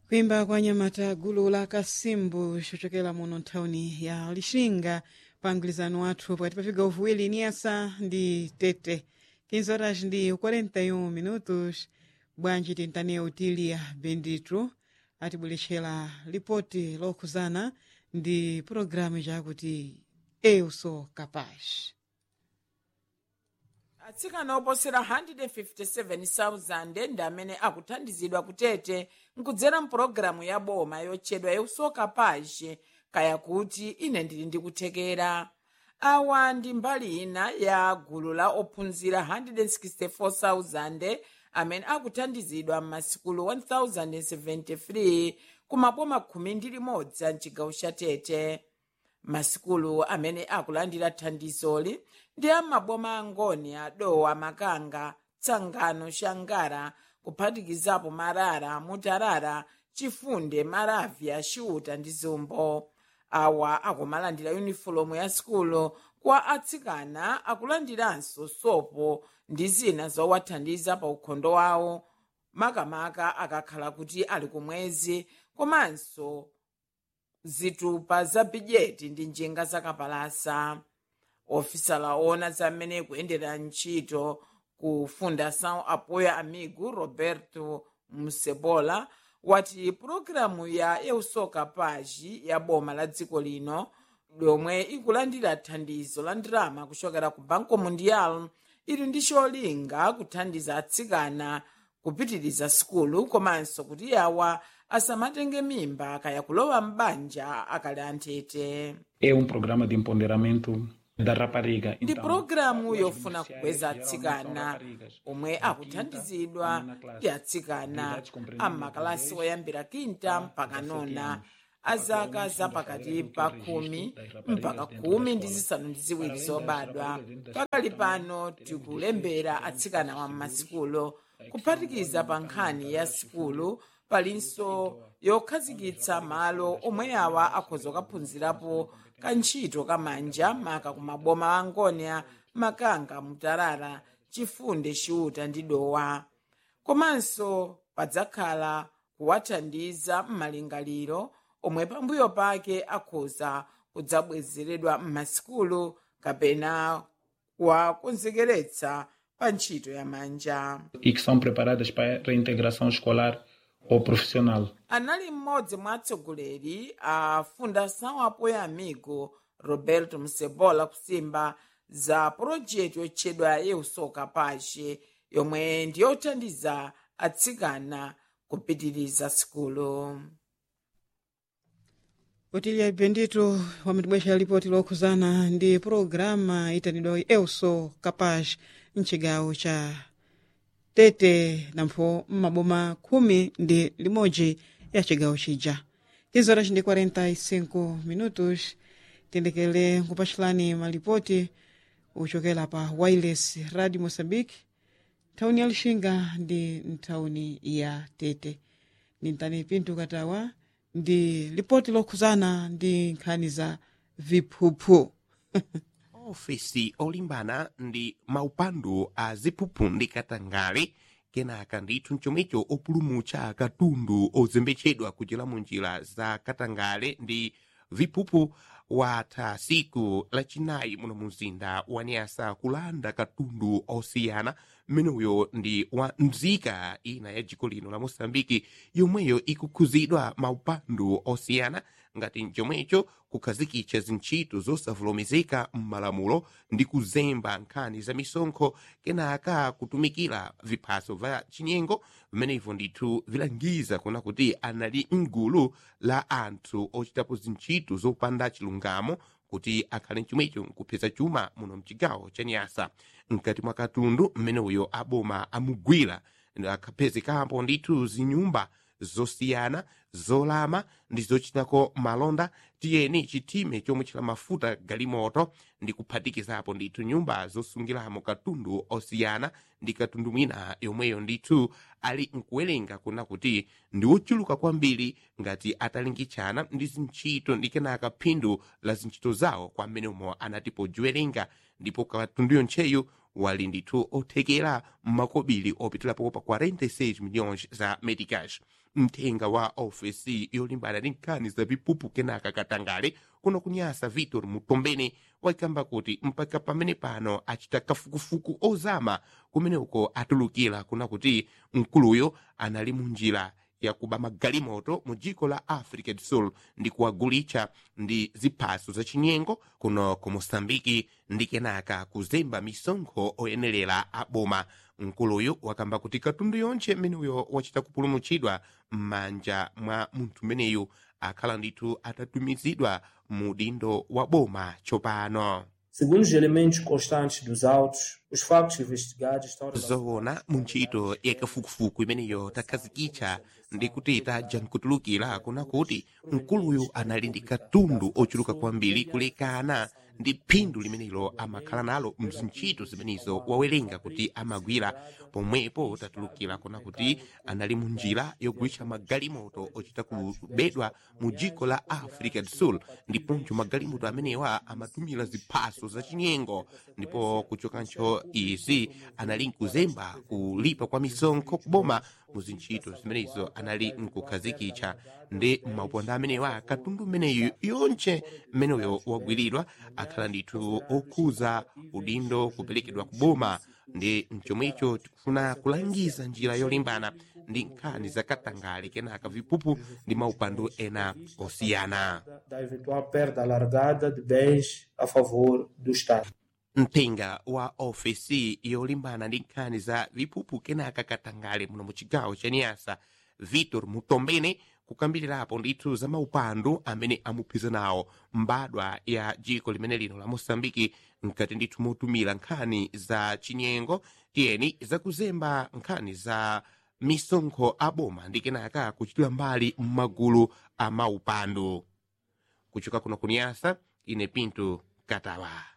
kuimba kwa nyamata gulu la kasimbu chochokera muno nthawini ya lixinga pa mgwirizano wathu pakati pa vigawo viwiri niyasa ndi tete 15 horas ndi 41 minutos bwanji tintane utilia benditru atibweretsera lipoti lokhuzana ndi pulogalamu jakuti eu sou capaz atsikana oposera 157,000 ndi amene akuthandizidwa kutete nkudzera mpulogalamu ya boma yotchedwa yeusoka paje kaya kuti ine ndili ndikuthekera awa ndi mbali ina ya gulu la ophunzira 164,000 amene akuthandizidwa m'masikulu 1073 kumaboma khumi ndi limodzi a mchigawo cha tete masikulu amene akulandira thandizoli ndi amaboma angoni adowa makanga tsangano shangara kuphatikizapo marara mutarara chifunde maravya xiuta ndi zumbo awa akumalandira yunifomu ya sikulu kwa atsikana akulandiranso sopo ndi zina zowathandiza pa ukhondo wawo makamaka akakhala kuti ali kumwezi komanso zitupa za bidjeti ndi njinga zakapalasa ofisala ona zamene kuyendera ntchito ku fundação apoio amigo roberto musebola wati pulogalamu ya eusoka paji ya boma la dziko lino lomwe ikulandira thandizo la ndalama kuchokera ku banco mundial ili ndi cholinga kuthandiza atsikana kupitiriza sikulu komanso kuti awa asamatenge mimba kaya kulowa m'banja akali anthete É um programa de empoderamento da rapariga. ndi Então, pulogalamu as yofuna beneficiárias kukweza geralmente são atsikana raparigas. omwe Na akuthandizidwa quinta, na ndi classe atsikana de idade compreendida amakalasi entre oyambira kinta mpaka 17 nona anos. azaka Atualmente, zapakati estamos pa fazendo khumi registro das raparigas mpaka dentro khumi da ndi escola. zisanu ndi ziwiri Além das zobadwa raparigas dentro da pakali escola, pano também tikulembera teremos atsikana wa seguros, m'masikulo eh, kuphatikiza que pa são nkhani ya voluntários, sikulu palinso yokhazikitsa malo omwe awa akhoza kukaphunzirapo kantchito kamanja maka kumaboma angonia makanga mutarara chifunde xiuta ndi dowa komanso padzakhala kuwathandiza m'malingaliro omwe pambuyo pake akhoza kudzabwezeredwa m'masikulu kapena kuwakonzekeretsa pa ntchito ya manja E que são preparadas para a reintegração escolar ou profissional. anali mmodzi mwa atsogoleri a fundação apoio amigo roberto musebola kusimba za pulojeti yotchedwa eusoka pache yomwe ndiyothandiza atsikana kupitiriza sikulu utilia bendito wamatibwexera lipoti lokhuzana ndi pulogalamu itanidwa eu sou capaz mchigawo cha tete nampho mmaboma khumi ndi limodzi ya chigawo chija 15 horas ndi 45 minutos tendekele nkupachulani malipoti uchokera pa wireless radio moçambique nthawini ya lixinga ndi nthawini ya tete ndi mtani pinto katawa ndi lipoti lokhuzana ndi nkhani za viphuphu ofesi olimbana ndi maupandu a ziphuphu ndi katangale kenaka ndithu mchomwecho opulumutsa katundu ozembetsedwa kuchera mu njira za katangale ndi viphuphu watha siku lachinayi muno mumzinda wa nyasa kulanda katundu osiyana mmeneyo ndi wa mzika ina ya dziko lino la moçambike yomweyo ikukhuzidwa maupandu osiyana ngati mchomwecho kukhazikitsa zintchito zosavomerezeka m'malamulo ndi kuzemba nkhani za misonkho kenaka kutumikira viphaso va chinyengo vimenevyo ndithu vilangiza kuna kuti anali mgulu la anthu ochitapo zintchito zopanda chilungamo kuti akhale mchomwecho nkupeza chuma muno mchigawo cha nyasa mkati mwa katundu mmeneyo aboma amugwira akhapezekapo ndithu zinyumba zosiyana zolama ndi zochitako malonda tiyeni chitime chomwe chila mafuta galimoto ndi kuphatikizapo ndithu nyumba zosungiramo katundu osiyana ndi katundu mwina yomweyo ndithu ali nkuwerenga kuna kuti ndi wochuluka kwambiri ngati atalingitchana ndi zintchito ndi kenaka phindu la zintchito zawo kwa mmene umo anati pojiwerenga ndipo katundu yontcheyu wali ndithu othekera makobiri opitirapo pa 46 milhões za meticais mthenga wa ofesi yolimbana ndi nkhani za vipupu kenaka katangale kuno kunyasa vitor mutombene wakamba kuti mpaka pamene pano achita kafukufuku ozama kumene uko atulukira kuna kuti mkuluyo anali munjira yakuba magalimoto mu dziko la africa do sul ndi kuwagulitsa ndi ziphaso zachinyengo kuno ku moçambike ndi kenaka kuzemba misonkho oyenerera a boma mkuluyu wakamba kuti katundu yonse mmeneyo wachita kupulumutsidwa m'manja mwa munthu mmeneyu akhala ndithu atatumizidwa mu dindo wa boma tsopano Segundo os elementos constantes dos autos, os factos investigados estão zoona mu ntchito yakafukufuku imeneyo takhazikitsa ndi kuti tadja nkutulukira kuna kuti mkuluyu anali ndi katundu ochuluka kwambiri kulekana ndi phindu limenelo amakhala nalo mzintchito zimenezo wawerenga kuti amagwira pomwepo tatulukira kuna kuti anali mu njira yogulitsa magalimoto ochita kubedwa mu dziko la africa do sul ndiponso magalimoto amenewa amatumira ziphaso zachinyengo ndipo kuchokancho izi anali nkuzemba kulipa kwa misonkho kuboma mu zintchito zimenezo anali nkukhazikitsa ndi mauponda amenewa katundu mmeneyo yonse mmeneyo wagwiridwa akhala ndithu okhuza udindo kuperekedwa kuboma ndi mchomwecho tikufuna kulangiza njira yolimbana ndi nkhani zakatangale kenaka vipupu ndi maupandu ena osiyana da eventual perda alargada de bens a favor do Estado. mthenga wa ofesi yolimbana ndi nkhani za vipupu kenaka katangale muno mu chigawo cha niyasa vitor mutombene kukambirirapo ndithu za maupandu amene amuphiza nawo mbadwa ya dziko limene lino la moçambike mkati ndithu motumira nkhani za chinyengo tiyeni zakuzemba nkhani za misonkho aboma ndi kenaka kuchitira mbali m'magulu a maupandu kuchoka kuno kuniyasa ine pinto katawa